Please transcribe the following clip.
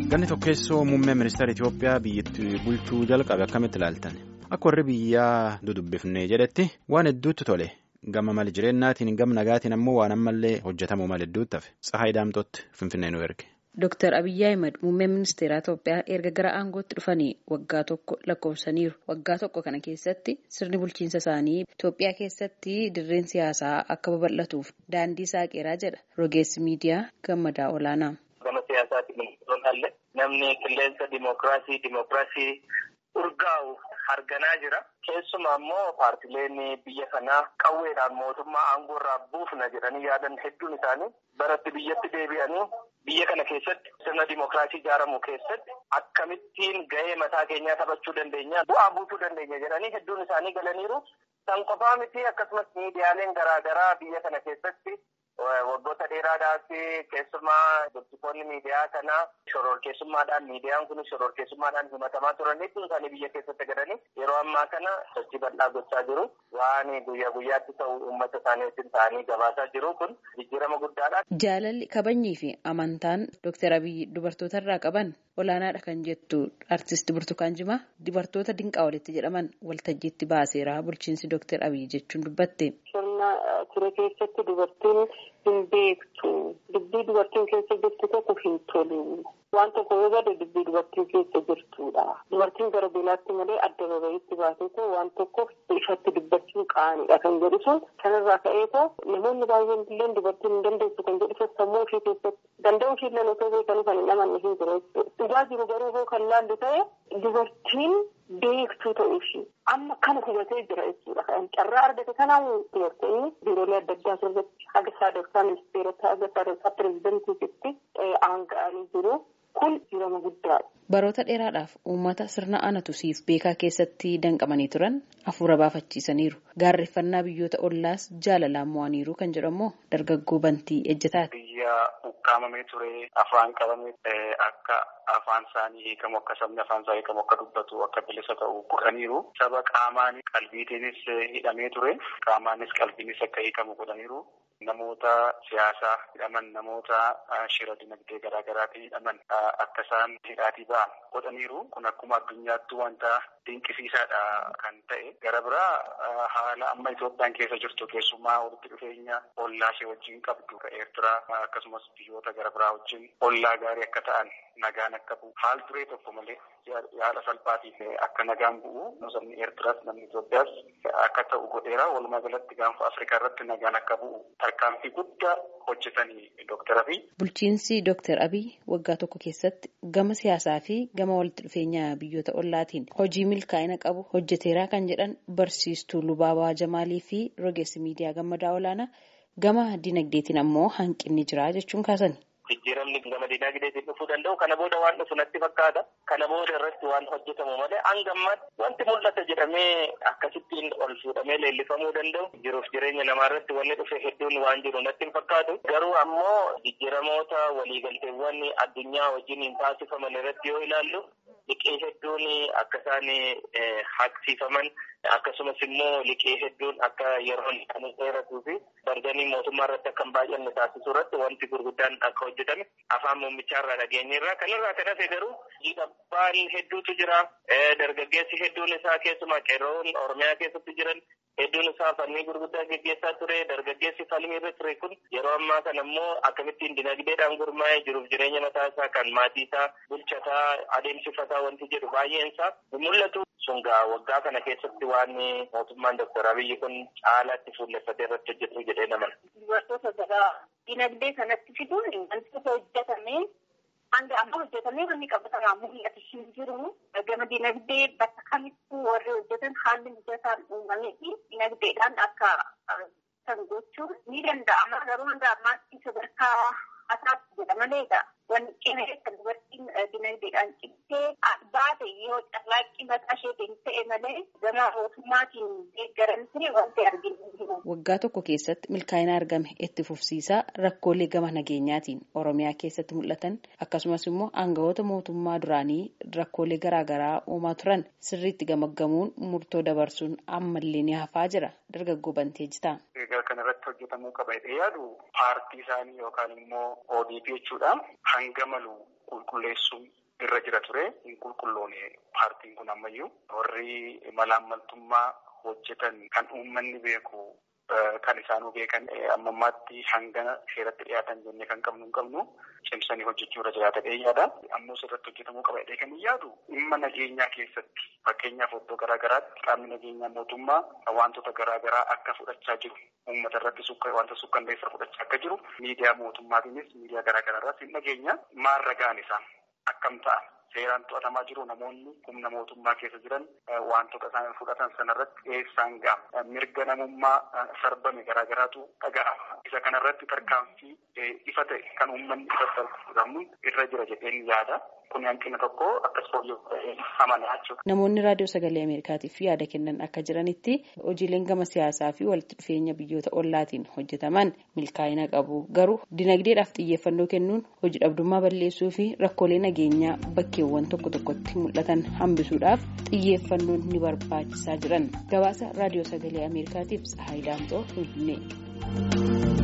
Ganni tokkeessoo muummee ministeera Itoophiyaa biyyattii bulchuu jalqabe akkamitti ilaaltan? Akka warri biyyaa dudubbifnee jedhetti waan hedduutti tole. Gama mal jireennaatiin gama nagaatiin ammoo waan ammallee hojjetamuu mal hedduutti hafe. Tsahaay Daamtootti Finfinnee nu erge. Dooktar Abiyyi Ahimad muummeen ministeera Itoophiyaa erga gara aangootti dhufanii waggaa tokko lakkoofsaniiru. Waggaa tokko kana keessatti sirni bulchiinsa isaanii Itoophiyaa keessatti dirreen siyaasaa akka babal'atuuf daandii saaqeeraa jedha rogeessi miidiyaa gammadaa olaanaa. Gama siyaasaatiin ilaalle namni qilleensa dimookiraasii dimookiraasii urgaa'u harganaa jira. Keessumaa immoo paartileen biyya kanaa qawweedhaan mootummaa aangoo irraa buufna jedhanii yaadan hedduun isaanii baratti biyyatti deebi'anii biyya kana keessatti sirna dimookiraasii ijaaramu keessatti akkamittiin gahee mataa keenyaa taphachuu dandeenya bu'aa buusuu dandeenya jedhanii hedduun isaanii galaniiru. San qofaa miti akkasumas miidiyaaleen garaagaraa biyya kana keessatti waggoota dheeraadhaaf keessumaa dubbitoonni miidiyaa kanaa shororkeessummaadhaan miidiyaan kun shororkeessummaadhaan himatamaa turan hedduun isaanii biyya keessatti galanii yeroo ammaa kana sochii bal'aa gochaa jiru waan guyyaa guyyaatti ta'u uummata isaanii wajjin ta'anii gabaasaa jiru kun jijjiirama guddaadha. Jaalalli kabajnii fi amantaan Dooktar Abiyyi dubartoota irraa qaban olaanaadha kan jettu artisti Burtukaan Jimaa dubartoota dinqaa walitti jedhaman waltajjiitti baaseera bulchiinsi Dooktar Abiyyi jechuun dubbatte. Sirna ture keessatti dubartiin hin beektu dubbii dubartiin keessa jirtu tokko hin tolu waan tokko yoo gade dubbii dubartiin keessa jirtudha dubartiin gara beelaatti malee adda babayitti baatee waan tokko ifatti dubbachuun qaanidha kan jedhu sun kanarraa ka'eetoo namoonni baay'een illee dubartiin hin dandeessu kan jedhu sammuu ishee keessatti danda'u ishee illee otoo beekanii kan hin amanne hin jiru dhugaa jiru garuu hoo kan laallu ta'e dubartiin beektuu ta'uu ishee amma kana hubatee jira jechuudha kan carraa argate kanaan dubartoonni biiroolee adda addaa keessatti haga sadarkaa ministeerota haga sadarkaa pireezidantiitti aanga'anii jiru kun jirama guddaadha. Baroota dheeraadhaaf uummata sirna anatu siif beekaa keessatti danqamanii turan hafuura baafachiisaniiru. Gaarreeffannaa biyyoota ollaas jaalalaan mo'aniiru kan jedhamu dargaggoo bantii ejjetaati. Biyya ukkaamamee ture afaan qabame akka afaan isaanii hiikamu akka sabni afaan isaa hiikamu akka dubbatu akka bilisa ta'u godhaniiru. Saba qaamaan qalbiitiinis hidhamee ture qaamaanis qalbiinis akka hiikamu godhaniiru. Namoota siyaasaa hidhaman namoota shira dinagdee garaa garaatiin hidhaman akka isaan hidhaatii ba'an godhaniiru. Kun akkuma addunyaatti wanta dinqisiisaadha kan ta'e. Gara biraa haala amma Itoophiyaan keessa jirtu keessumaa walitti dhufeenya ollaa ishee wajjin qabdu Eertiraa akkasumas biyyoota gara biraa wajjin ollaa gaarii akka ta'an nagaan akka bu'u haal duree tokko malee yaala salphaatiin akka nagaan bu'u sabni Eertiraas namni Itoophiyaas akka ta'u godheera. Walumaa galatti gaanfa Afrikaa irratti nagaan akka bu'u tarkaanfii guddaa hojjetanii Dooktar Abiy. Bulchiinsi Dooktar Abiy waggaa tokko keessatti gama siyaasaa fi gama walitti dhufeenya biyyoota ollaatiin hojii milkaa'ina qabu hojjeteeraa kan jedhan barsiistuu Lubaabaa Jamaalii fi rogeessi miidiyaa gammadaa olaanaa gama dinagdeetiin ammoo hanqinni jira jechuun kaasan. Jijjiiramni gama dinagdeetiin dhufuu danda'u kana booda waan dhufu natti fakkaata. Kana booda irratti waan hojjetamu malee hanga ammaatti wanti mul'ata jedhamee akkasittiin ol fuudhamee leellifamuu danda'u. Jiruuf jireenya namaa irratti wanni dhufe hedduun waan jiru natti hin fakkaatu. Garuu ammoo jijjiiramoota waliigalteewwan addunyaa wajjin taasifaman irratti yoo ilaallu liqii hedduun akka isaan haqsiifaman akkasumas immoo liqii hedduun akka yeroo kan dheeratuu fi barganii mootummaa irratti akka hin baay'anne taasisuu irratti wanti gurguddaan akka hojjetame afaan muummichaa irraa dhageenyerra kanarraa kan hafe garuu dhiibbaan hedduutu jira dargaggeessi hedduun isaa keessumaa qeerroon oromiyaa keessatti jiran hedduun isaa falmii gurguddaa geggeessaa ture dargaggeessi falmii irra ture kun yeroo ammaa kana immoo akkamittiin dinagdeedhaan gurmaa'ee jiruuf jireenya mataa isaa kan maatii isaa bulchataa adeemsifataa wanti jedhu baay'een isaa mul'atu. Sungaa waggaa kana keessatti waan mootummaan Dooktar Abiyyi kun caalaatti fuulleffatee irratti hojjetu jedhee namana. Dubartoota gara dinagdee kanatti fiduun wantoota hojjetamee hanga amma hojjetamee wanni qabatamaa mul'atu hin jiru. Gama dinagdee bakka kamittuu warri hojjetan haalli mijataan uumamee fi dinagdeedhaan akka kan gochuun ni danda'ama. Garuu hanga ammaatti sadarkaa asaatti jedha maleedha. Wanni cimee kan dubartiin dinagdeedhaan cimtee baate yoo carraaqqii mataa isheetiin ta'e malee gama mootummaatiin deeggaramtee wanti arginu waggaa tokko keessatti milkaa'ina argame itti fufsiisaa rakkoolee gama nageenyaatiin oromiyaa keessatti mul'atan akkasumas immoo aangawoota mootummaa duraanii rakkoolee garaagaraa uumaa turan sirriitti gamaggamuun murtoo dabarsuun ammallee ni hafaa jira dargaggoo bantee jitaa. Egaa kana irratti hojjetamuu qaba jedhee yaadu paartii isaanii yookaan immoo ODP jechuudha hanga malu qulqulleessuun irra jira ture hin qulqulloone paartiin kun ammayyuu warri malaammaltummaa hojjetan kan uummanni beeku kan isaanuu beekan amma ammaatti hangana seeratti dhiyaatan jennee kan qabnu hin qabnu cimsanii hojjechuu irra jiraata dheeyyaadha. Ammoo sirratti hojjetamuu qaba jedhee kan yaadu dhimma nageenyaa keessatti fakkeenyaaf iddoo garaagaraatti qaamni nageenyaa mootummaa wantoota garaagaraa akka fudhachaa jiru uummata irratti wanta sukkanneessa fudhachaa akka jiru miidiyaa mootummaatiinis miidiyaa garaagaraa irratti hin nageenya maal ragaan isaa akkam ta'a. Seeraan to'atamaa jiru namoonni humna mootummaa keessa jiran wantoota isaan fudhatan sanarratti dhiyeessaan ga'a. Mirga namummaa sarbame garaagaraatu dhaga'ama. Isa kanarratti tarkaanfii ifa ta'e kan uummanni irratti argamu irra jira jedheen yaada. Kun hanqina tokko akkas fooyya'uu amanaa jechuudha. Namoonni raadiyoo sagalee Ameerikaatiif yaada kennan akka jiranitti hojiileen gama siyaasaa fi walitti dhufeenya biyyoota ollaatiin hojjetaman milkaa'ina qabu. Garuu dinagdeedhaaf xiyyeeffannoo kennuun hojii dhabdummaa balleessuu fi rakkoolee nageenyaa bakkeewwan tokko tokkotti mul'atan hambisuudhaaf xiyyeeffannoon ni barbaachisaa jiran. Gabaasa raadiyoo sagalee Ameerikaatiif Tsahaayii Daamxoo Finfinnee.